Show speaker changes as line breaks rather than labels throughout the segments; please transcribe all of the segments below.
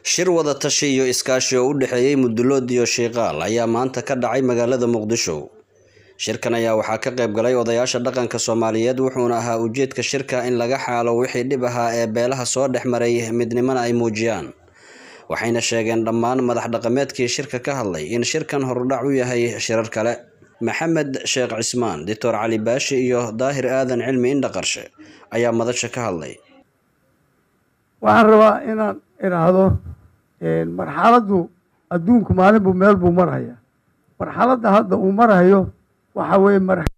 shir wada tashi iyo iskaashi oo u dhexeeyey mudulood iyo shiiqaal ayaa maanta ka dhacay magaalada muqdisho shirkan ayaa waxaa ka qayb galay odayaasha dhaqanka soomaaliyeed wuxuuna ahaa ujeedka shirka in laga xaalo wixii dhib ahaa ee beelaha soo dhex maray midnimona ay muujiyaan waxayna sheegeen dhammaan madax dhaqameedkii shirka ka hadlay in shirkan horudhac u yahay shirar kale maxamed sheekh cismaan doctor cali baashi iyo daahir aadan cilmi indhaqarshe ayaa madasha ka hadlay
waxaan rabaa inaan idhaahdo marxaladdu adduunku maalin buu meel buu marhaya marxaladda hadda uu marhayo waxa weeye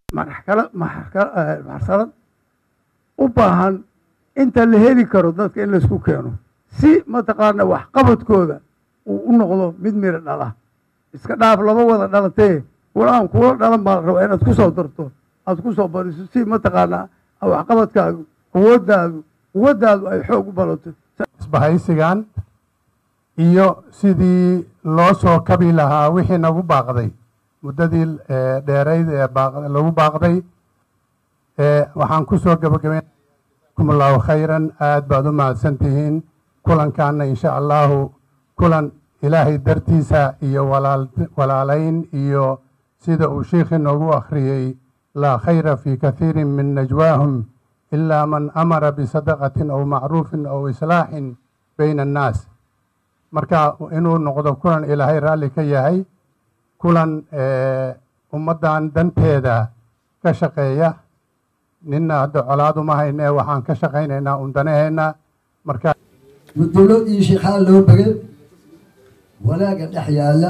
marxalad u baahan inta la heli karo dadka in laysku keeno si mataqaana waxqabadkooda uu u noqdo mid miro dhala iska dhaaf lama wada dhalatee kulaan kuula dhalan baa la rabaa inaad ku soo darto aad ku soo bariso si mataqaanaa waxqabadkaagu quwadaadu quwaddaadu ay xoog u balato
isbahaysigan iyo sidii loo soo kabi lahaa wixii nagu baaqday muddadii dheerayd ee lagu baaqday waxaan ku soo gabagabayn jazakum allahu khayran aad baad u mahadsan tihiin kulankaana insha allahu kulan ilaahay dartiisa iyo walaalayn iyo sida uu sheikhi noogu akhriyey laa khayra fii kathiirin min najwaahum ilaa man amara bisadaqatin aw macruufin aw islaaxin bayna annaas marka inuu noqdo kulan ilaahay raalli ka yahay kulan ummaddan danteeda ka shaqeeya ninna hadda colaad uma haynee waxaan ka shaqaynaynaa un danaheenna marka
mudulo iyo sheikhaan loo begay wanaagga dhex yaalla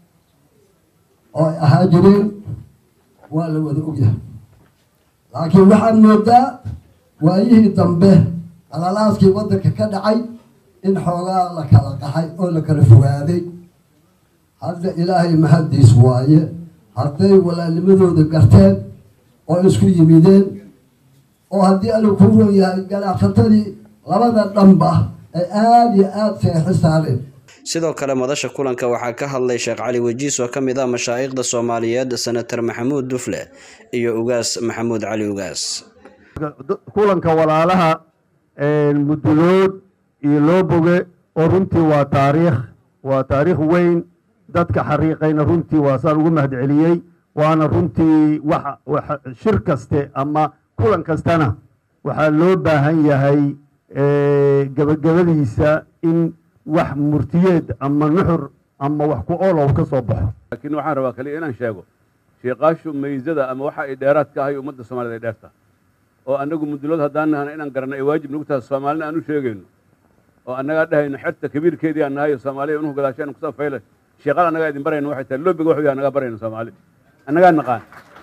oo ay ahaa jireen waa la wada ogyahay laakiin waxaad moodaa waayihii dambe qalalaaskii waddanka ka dhacay in xoogaa la kala qaxay oo la kala fogaaday hadda ilaahay mahaddiis waaye hadday walaalnimadooda garteen oo isku yimideen oo haddii alla kuu ron yahay ganacsatadii labada dhanba ay aada iyo aada seexi saareen
sidoo kale madasha kulanka waxaa ka hadlay sheekh cali wejiis oo ka mid ah mashaa'ikhda soomaaliyeed senator maxamuud dufle iyo ugaas maxamuud cali ugaas
kulanka walaalaha mudulood iyo loo boge oo runtii waa taariikh waa taariikh weyn dadka xariiqayna runtii waa saan ugu mahadceliyey waana runtii wax shir kaste ama kulan kastana waxaa loo baahan yahay gebagabadiisa in wax murtiyeed ama nuxur ama wax ku oolow ka soo baxo
laakiin waxaan rabaa kaliya inaan sheego sheekaashu maysada ama waxa ay dheeraad ka ahay ummadda soomaaliyed ay dheerta oo annagu mudulood haddaan nahana inaan garanno ay waajib nagu tahay soomaalina aan u sheegayno oo annagaa dhahayno xerta kabiirkeedii aan nahay oo soomaaliya unuhu gadaasheen kusoo fayle sheeqal annagaa idin barayno waxay tahay loobiga waxu yahay annagaa barayno soomaali annagaa naqaan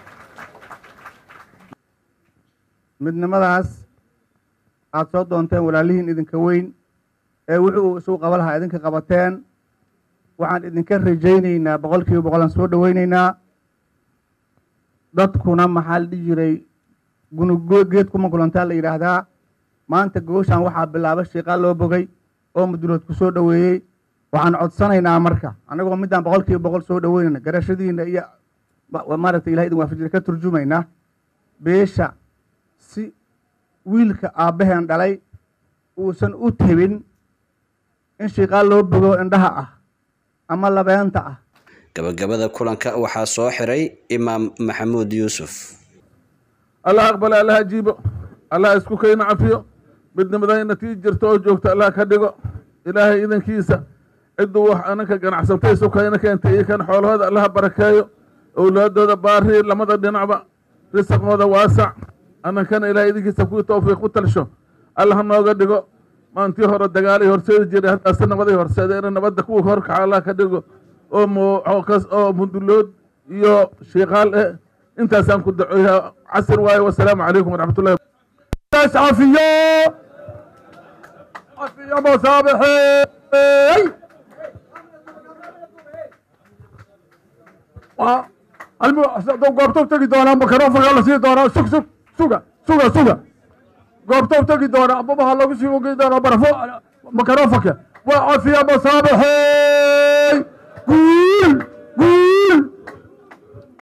midnimadaas aad soo doonteen walaalihiin idinka weyn ee wuxuu isugu qaba lahaa idinka qabateen waxaan idinka rajaynaynaa boqol kiiba boqol aan soo dhoweynaynaa dadkuna maxaa la dhihi jiray gunugo geed kuma kulantaa la yidhaahdaa maanta gooshaan waxaa bilaaba shiiqaa loo bogay oo mudulood ku soo dhoweeyey waxaan codsanaynaa marka annagoo midaan boqol kiiba boqol soo dhoweynayna garashadiina iyo maaragtay ilahay idin waafajira ka turjumaynaa beesha si wiilka aabbaheen dhalay uusan u tebin in shiiqaa loo bogo indhaha ah ama labeenta ah
gabagabada kulanka waxaa soo xiray imaam maxamuud yuusuf
allah aqbale allah ajiibo allah isku kayna cafiyo midnimadayna tii jirto oo joogta allah ka dhigo ilaahay idankiisa cidduu wax ananka ganacsatay sukayna keentay iyo kan xoolahooda allaha barakeeyo owlaadooda baari lamada dhinacba risaqooda waasac anankana ilahay idinkiisa kuwii towfiiq u talsho allah nooga dhigo maantii hore dagaalay horseedi jiray haddaase nabaday horseedeen nabadda kuwa horkaca allah ka dhigo oo mudulood iyo shiiqaal eh intaasaan ku dacoya casir waaye wasalaamu calaykum waraxmatullahi
cafiyo cafiyo musaabixey goobtou tegi doonaa makarofanka la sii doonaa sug sug suga suga suga goobtou tegi doonaa ababaha lagu sii ogi doonaa barafo makarofanka waa cafiya musaabixey guul guul